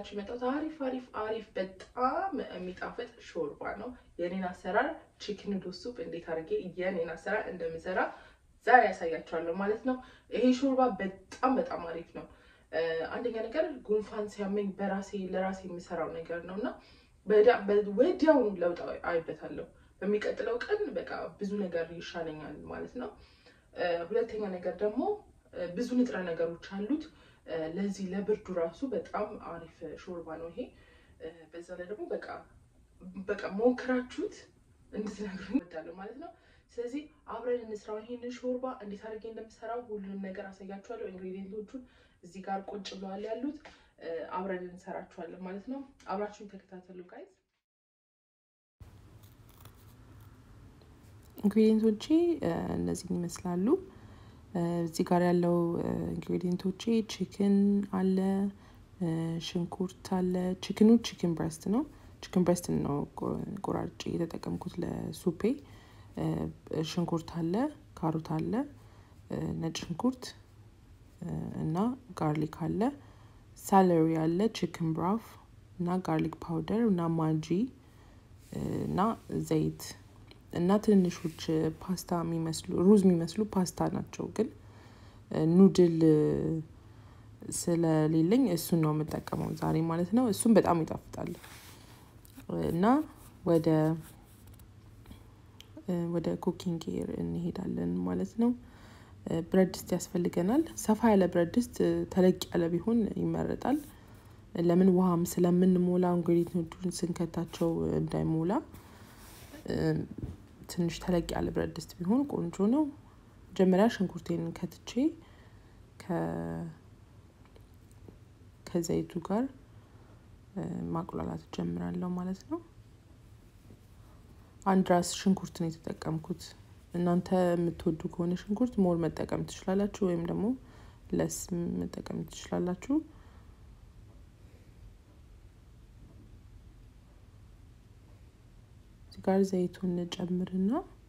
ይዤላችሁ የመጣሁት አሪፍ አሪፍ አሪፍ በጣም የሚጣፍጥ ሾርባ ነው። የኔን አሰራር ቺክን ኑድል ሱፕ እንዴት አድርጌ የኔን አሰራር እንደምሰራ ዛሬ ያሳያችኋለሁ ማለት ነው። ይሄ ሾርባ በጣም በጣም አሪፍ ነው። አንደኛ ነገር ጉንፋን ሲያመኝ በራሴ ለራሴ የሚሰራው ነገር ነው እና ወዲያውኑ ለውጥ አይበታለሁ። በሚቀጥለው ቀን በቃ ብዙ ነገር ይሻለኛል ማለት ነው። ሁለተኛ ነገር ደግሞ ብዙ ንጥረ ነገሮች አሉት። ለዚህ ለብርዱ ራሱ በጣም አሪፍ ሾርባ ነው ይሄ። በዛ ላይ ደግሞ በቃ በቃ ሞክራችሁት እንድትነግሩኝ እወዳለሁ ማለት ነው። ስለዚህ አብረን እንስራው። ይሄንን ሾርባ እንዴት አድርጌ እንደምሰራው ሁሉንም ነገር አሳያችኋለሁ። ኢንግሪዲየንቶቹን እዚህ ጋር ቁጭ ብለዋል ያሉት አብረን እንሰራችኋለን ማለት ነው። አብራችሁን ተከታተሉ ጋይዝ። ኢንግሪዲየንቶቼ እነዚህን ይመስላሉ። እዚህ ጋር ያለው ኢንግሪዲየንቶቼ ቺክን አለ፣ ሽንኩርት አለ። ቺክኑ ቺክን ብረስት ነው። ቺክን ብረስት ነው ቆራርጬ የተጠቀምኩት ለሱፔ። ሽንኩርት አለ፣ ካሮት አለ፣ ነጭ ሽንኩርት እና ጋርሊክ አለ፣ ሳለሪ አለ፣ ቺክን ብራፍ እና ጋርሊክ ፓውደር እና ማጂ እና ዘይት እና ትንንሾች ፓስታ የሚመስሉ ሩዝ የሚመስሉ ፓስታ ናቸው፣ ግን ኑድል ስለሌለኝ እሱን ነው የምጠቀመው ዛሬ ማለት ነው። እሱም በጣም ይጣፍጣል እና ወደ ወደ ኩኪንግ ኤር እንሄዳለን ማለት ነው። ብረት ድስት ያስፈልገናል። ሰፋ ያለ ብረት ድስት ተለቅ ያለ ቢሆን ይመረጣል። ለምን ውሃም ስለምንሞላ ኢንግሪዲየንቶቹን ስንከታቸው እንዳይሞላ ትንሽ ተለቅ ያለ ብረት ድስት ቢሆን ቆንጆ ነው። መጀመሪያ ሽንኩርቴን ከትቼ ከዘይቱ ጋር ማቁላላት ጀምራለሁ ማለት ነው። አንድ ራስ ሽንኩርት ነው የተጠቀምኩት። እናንተ የምትወዱ ከሆነ ሽንኩርት ሞር መጠቀም ትችላላችሁ፣ ወይም ደግሞ ለስ መጠቀም ትችላላችሁ። እዚህ ጋር ዘይቱን ጨምርና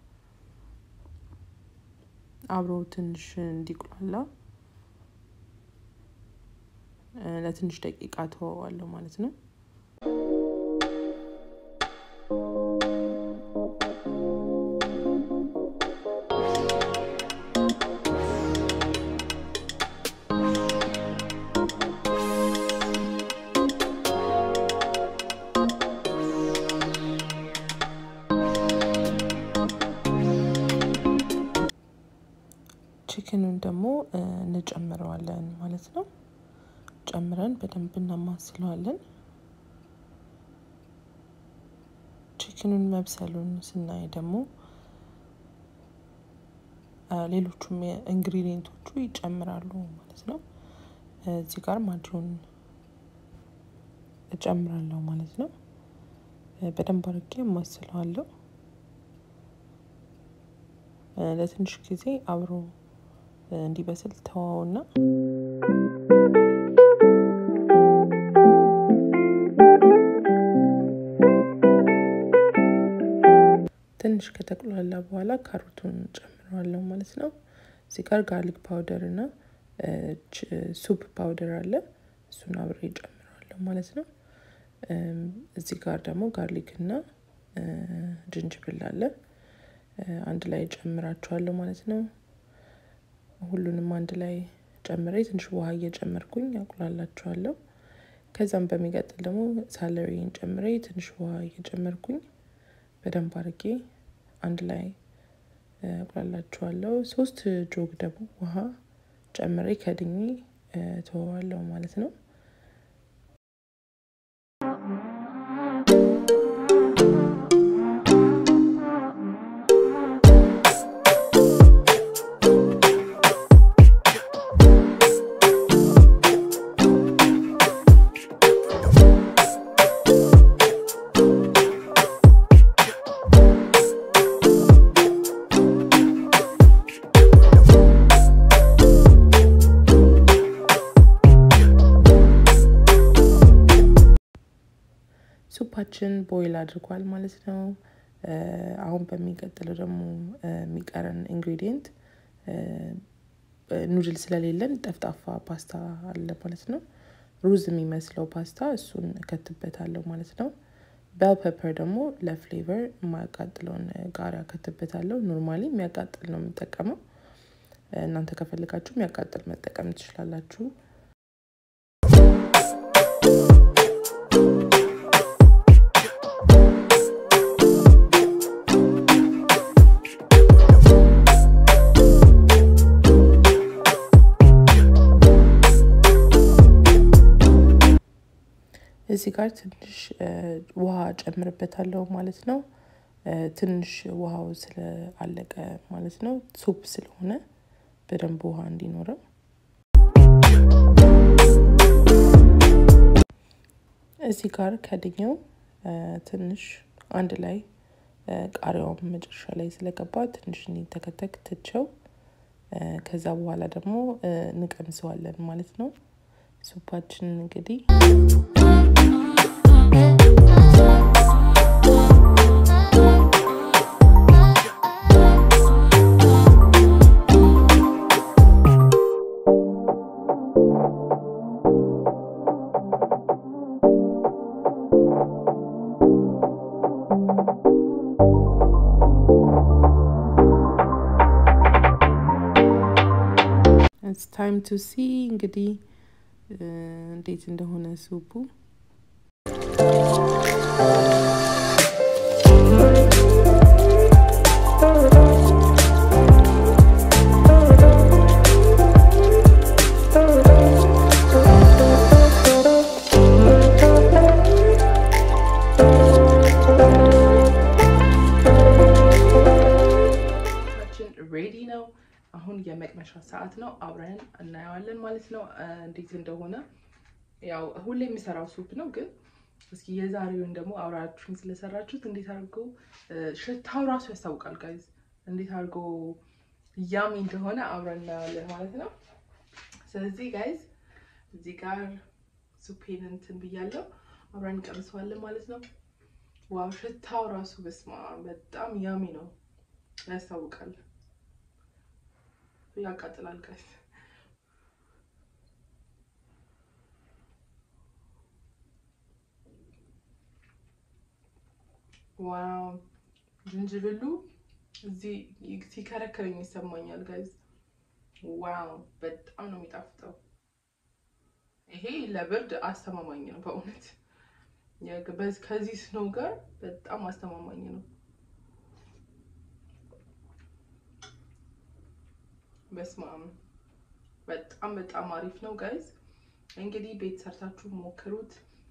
አብሮ ትንሽ እንዲቁላላ ለትንሽ ደቂቃ ተወዋለሁ ማለት ነው። ቺክኑን ደግሞ እንጨምረዋለን ማለት ነው። ጨምረን በደንብ እናማስለዋለን። ቺክኑን መብሰሉን ስናይ ደግሞ ሌሎቹም ኢንግሪዲየንቶቹ ይጨምራሉ ማለት ነው። እዚህ ጋር ማጂውን እጨምራለሁ ማለት ነው። በደንብ አድርጌ አማስለዋለሁ። ለትንሽ ጊዜ አብሮ እንዲበስል ተዋውና ትንሽ ከተቁላላ በኋላ ካሮቱን ጨምረዋለሁ ማለት ነው። እዚህ ጋር ጋርሊክ ፓውደር እና ሱፕ ፓውደር አለ። እሱን አብሬ ጨምረዋለሁ ማለት ነው። እዚህ ጋር ደግሞ ጋርሊክ እና ጅንጅብል አለ። አንድ ላይ ጨምራቸዋለሁ ማለት ነው። ሁሉንም አንድ ላይ ጨምሬ ትንሽ ውሃ እየጨመርኩኝ አቁላላቸዋለሁ። ከዛም በሚቀጥል ደግሞ ሳለሪን ጨምሬ ትንሽ ውሃ እየጨመርኩኝ በደንብ አድርጌ አንድ ላይ አቁላላቸዋለሁ። ሶስት ጆግ ደግሞ ውሃ ጨምሬ ከድኜ ተወዋለሁ ማለት ነው። ሱፓችን ቦይል አድርጓል ማለት ነው። አሁን በሚቀጥለው ደግሞ የሚቀረን ኢንግሪዲየንት ኑድል ስለሌለን ጠፍጣፋ ፓስታ አለ ማለት ነው። ሩዝ የሚመስለው ፓስታ እሱን እከትበታለሁ ማለት ነው። ቤል ፔፐር ደግሞ ለፍሌቨር የማያቃጥለውን ቃሪያ እከትበታለሁ። ኖርማሊ የሚያቃጥል ነው የምጠቀመው። እናንተ ከፈልጋችሁ የሚያቃጥል መጠቀም ትችላላችሁ። እዚህ ጋር ትንሽ ውሃ ጨምርበታለሁ ማለት ነው። ትንሽ ውሃው ስለአለቀ ማለት ነው። ሱፕ ስለሆነ በደንብ ውሃ እንዲኖረው እዚህ ጋር ከድኘው ትንሽ አንድ ላይ ቃሪያውን መጨረሻ ላይ ስለገባ ትንሽ እንዲተከተክ ትቸው ከዛ በኋላ ደግሞ እንቀምሰዋለን ማለት ነው። ሱፓችን እንግዲህ ኢትስ ታይም ቱ ሲ እንግዲህ እንዴት እንደሆነ ሱፑ ሬዲ ነው። አሁን የመቅመሻ ሰዓት ነው። አብረን እናየዋለን ማለት ነው እንዴት እንደሆነ። ያው ሁሌ የሚሰራው ሱፕ ነው፣ ግን እስኪ የዛሬውን ደግሞ አብራችሁኝ ስለሰራችሁት እንዴት አድርጎ ሽታው ራሱ ያስታውቃል ጋይዝ፣ እንዴት አድርጎ ያሚ እንደሆነ አብረን እናየዋለን ማለት ነው። ስለዚህ ጋይዝ እዚህ ጋር ሱፔን እንትን ብያለሁ፣ አብረን እንቀምሰዋለን ማለት ነው። ዋው ሽታው ራሱ በስማ በጣም ያሚ ነው፣ ያስታውቃል ያቃጥላል ጋይስ። ዋው ዝንጅብሉ እዚህ ሲከረክረኝ ይሰማኛል ጋይዝ። ዋው በጣም ነው የሚጣፍጠው። ይሄ ለብርድ አስተማማኝ ነው በእውነት ከዚህ ስኖ ጋር በጣም አስተማማኝ ነው። በስማም በጣም በጣም አሪፍ ነው ጋይዝ። እንግዲህ ቤት ሰርታችሁ ሞክሩት።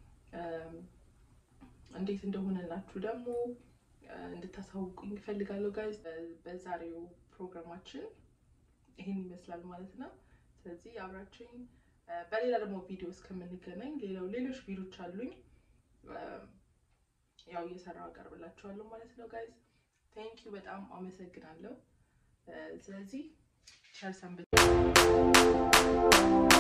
እንዴት እንደሆነላችሁ ደግሞ እንድታሳውቁኝ እፈልጋለሁ ጋይዝ። በዛሬው ፕሮግራማችን ይህን ይመስላል ማለት ነው። ስለዚህ አብራችሁኝ በሌላ ደግሞ ቪዲዮ እስከምንገናኝ ሌላው ሌሎች ቪዲዮች አሉኝ ያው እየሰራው አቀርብላችኋለሁ ማለት ነው ጋይዝ። ቴንኪዩ በጣም አመሰግናለሁ። ስለዚህ ቸር ሰንብቱ።